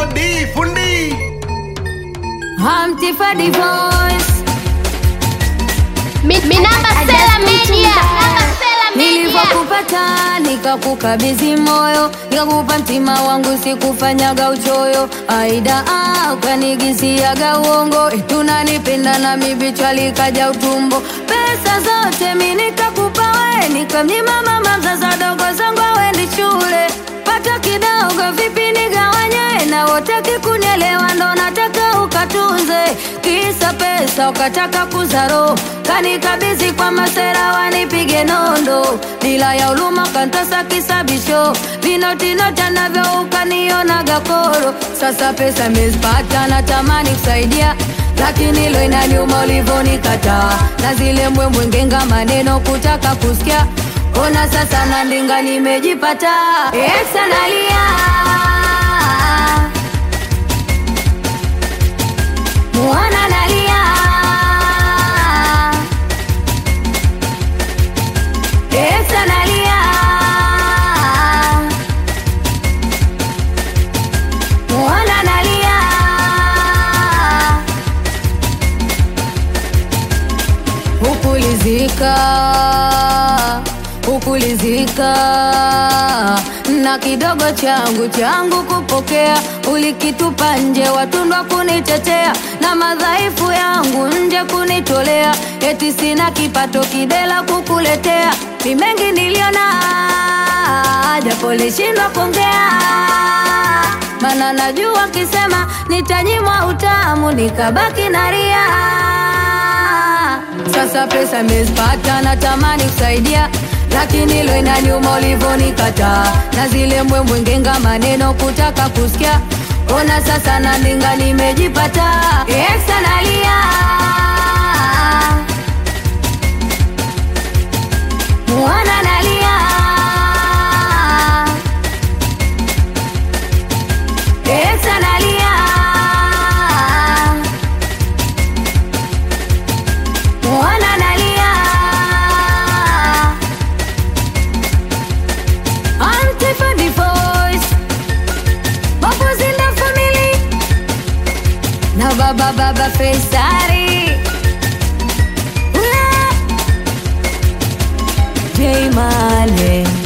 D fundi Hamtifa Divorce Mi- Minamba Sela Media. Minamba Sela Media. Nilivyokupata nikakukabidhi moyo, nikakupa mtima wangu, sikufanyaga uchoyo. Aida ah, ukanigisiaga uongo, eti unanipenda na mibichwa likaja utumbo. Pesa zote mi nikakupa we, nikamnyima mama mzaza dogo zangu awendi shule. Pata kidogo vipi nigawanye, na wotaki kunielewa, ndo nataka ukatunze. Kisa pesa ukataka kuzaro, kanikabidhi kwa masera wanipige nondo, bila ya uluma kantasa kisabisho, vinotinota navyo ukanionaga koro. Sasa pesa mezipata, natamani kusaidia lakini lo inaniuma ulivyonikataa, na zile mbwembwe ngenga maneno kutaka kusikia. Ona sasa nandinga nimejipata, Exa nalia Mwana nalia Exa nalia Mwana nalia Hukulizika Hukulizika na kidogo changu changu kupokea, ulikitupa nje, watundwa kunitetea na madhaifu yangu nje kunitolea, eti sina kipato kidela kukuletea. Ni mengi niliona, japo lishindwa kuongea, mana najua kisema nitanyimwa utamu, nikabaki naria. Sasa pesa mezipata, natamani kusaidia lakini lo inaniuma ulivyonikataa, na zile mbwembwe ngenga maneno kutaka kusikia. Ona sasa nandinga nimejipata, Exa nalia mwana nalia Exa nalia mwana nalia Antifa Divorce Bubbles in the family Na baba baba Faisari Ula J Male